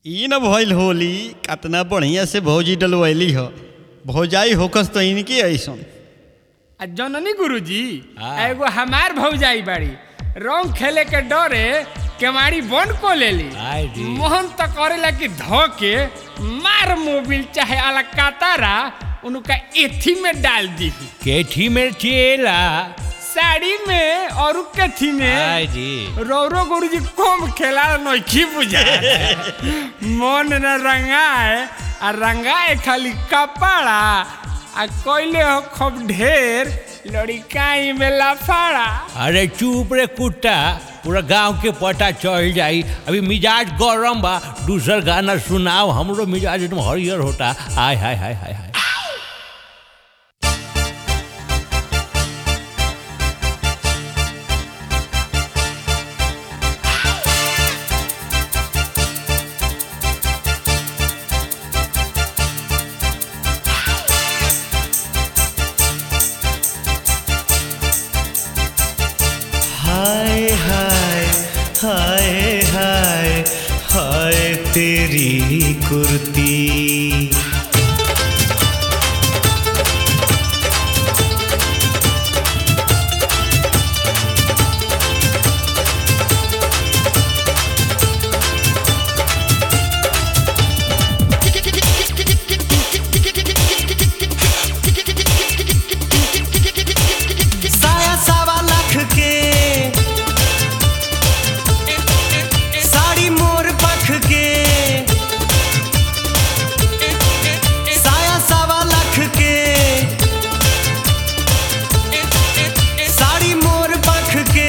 ई न भइल होली कतना बढ़िया से भौजी डलवैली ह भौजाई होकस तो इनकी ऐसन आ जननी गुरुजी हाँ। एगो हमार भौजाई बाड़ी रंग खेले के डरे केवाड़ी बंद को लेली आय रे। मोहन तो करेला कि धो के मार मोबिल चाहे अलकातारा उनका एथी में डाल दी केठी में चेला साड़ी में और उ कथी में आय जी रौरो गुरुजी कम खेला नइखी बुझा मन न रंगाए आ रंगाए खाली कपड़ा आ कोइले हो खूब ढेर लड़िकाई में लफाड़ा अरे चुप रे कुत्ता पूरा गांव के पता चल जाई अभी मिजाज गरम बा दूसर गाना सुनाओ हमरो मिजाज एकदम हरियर होता आय हाय हाय हाय हाय हाय हाय हाय हाय हाय तेरी कुर्ती साया सावा लाख के साड़ी मोर पख के साया सावा लाख के साड़ी मोर पख के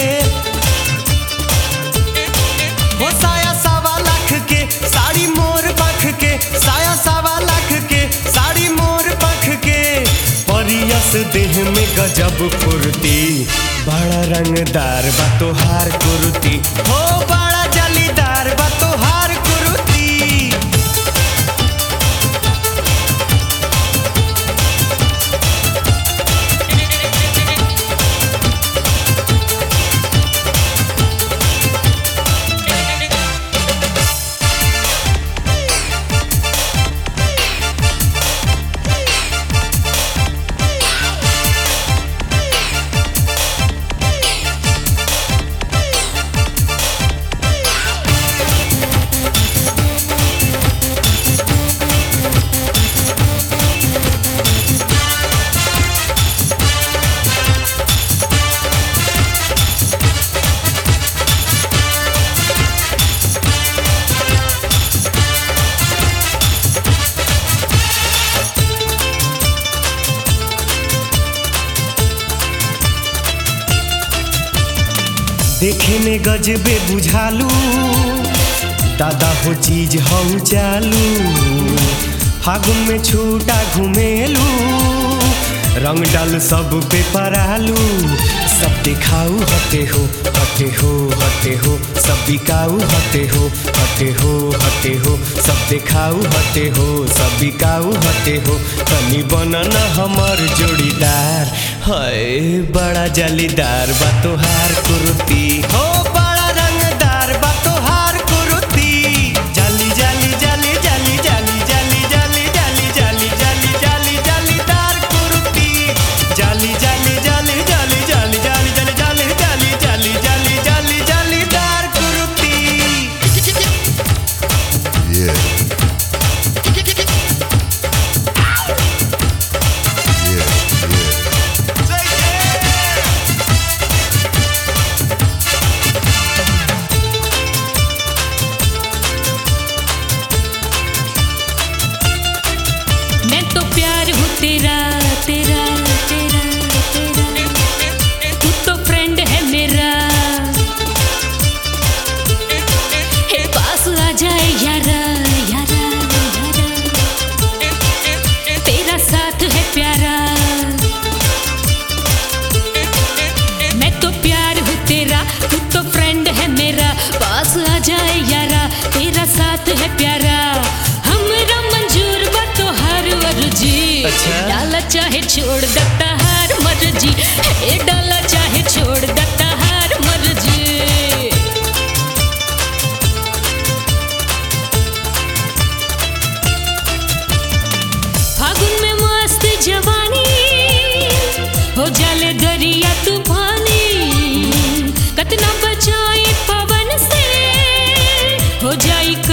हो साया सावा लाख के साड़ी मोर पख के साया सावा लाख के साड़ी मोर पख के परियस देह में गजब फुर्ती बड़ा रंगदार बा तोहार कुर्ती हो बड़ा जलीदार बा तोहार कुर्ती देखे में गजबे बुझालू दादा हो चीज हम चालू फागुन में छूटा घुमेलू रंग डाल सब पे परालू सब दिखाऊ हटे हो हटे हो हटे हो सब बिकाऊ हटे हो हटे हो हटे हो सब दिखाऊ हटे हो सब बिकाऊ हटे हो तनी बनन हमर जोड़ीदार है बड़ा जालीदार बा तोहार कुर्ती हो बड़ा रंगदार बा तोहार कुर्ती जाली जाली जाली जाली जाली जाली जाली जाली जाली जाली जाली जालीदार कुर्ती जाली जाली जाली जाली जाली जाली जाली जाली जाली जाली जाली जाली जालीदार कुर्ती Yeah. Yeah, yeah. मैं तो प्यार हूँ तेरा तेरा तेरा तेरा तू तो फ्रेंड है मेरा हे पास आ जाए यारा यारा यारा तेरा साथ है प्यारा मैं तो प्यार हूँ तेरा तू तो फ्रेंड है मेरा पास आ जाए यारा तेरा साथ है प्यारा हमरा मंजूर बा तो हर अर्जी अच्छा। डाला चाहे छोड़ देता हर मर्जी ए डाला चाहे छोड़ देता हर मर्जी हो जाई